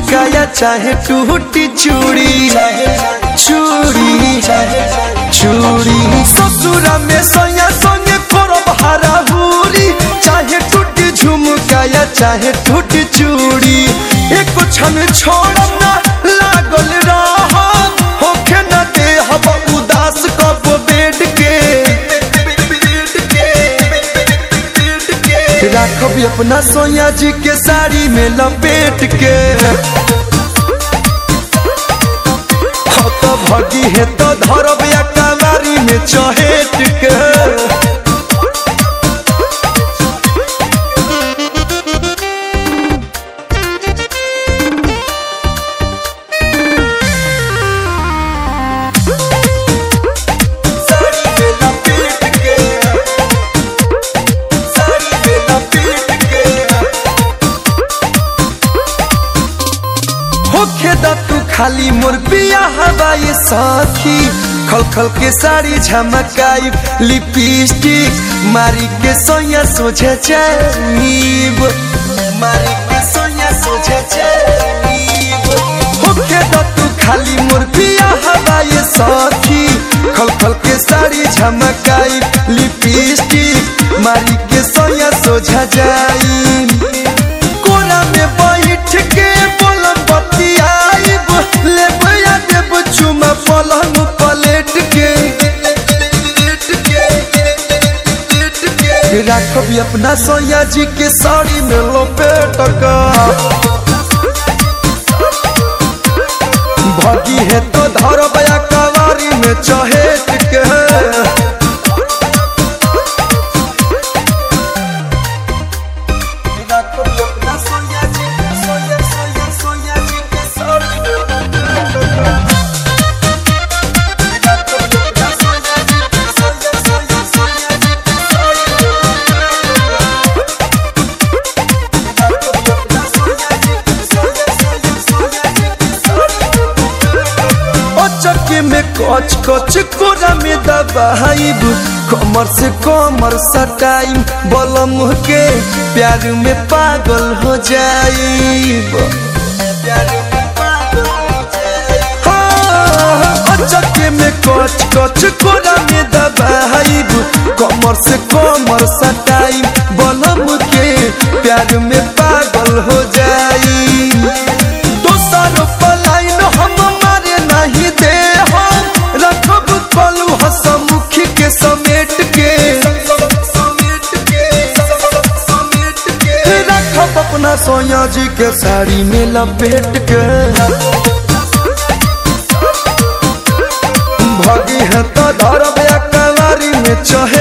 झुमकाया चाहे टूटी चूड़ी चूड़ी चूड़ी ससुरा में सोया सोने करब हराहुरी चाहे टूटी झुमकाया चाहे टूटी चूड़ी एक क्षण छोड़ब ना लागल रह होखे न दे हब उदास कब बेड के राखब अपना सोया जी के साड़ी में लपेट के हाँ तो भगी है तो धरब या कलारी में चहेट के साड़ी में लपेट के साड़ी में लपेट के होखे दा तू खाली मोर पिया हवाई साथी खल खल के साड़ी झमकाई लिपस्टिक मारी के सोया सोझे जाइब मारी के सोया सोझे जाइब होखे दा तू खाली मोर पिया हवाई साथी खल खल के साड़ी झमकाई लिपस्टिक मारी के सोया सोझा जाई कोना में बैठ के बोलम बतियाइब लेब या देब चुमा पलंग पलेट के राखब अपना सोया जी के साड़ी में लपेट का भगी है तो धरब या कवारी में चहेट के चक्के में कच कच कोरा में दबाइब कमर से कमर सटाइम बलम के प्यार में पागल हो जाइब हाँ, चक्के में कच कच कोरा में दबाइब कमर से कमर सटाइम बलम के प्यार में पागल हो जाइब दोसर पलाइन हम मारे नहीं दे हम रखब पलू हसमुखी के समेट के रखब अपना सोया जी के साड़ी में लपेट के भगी है तो धरब या कलारी में चहे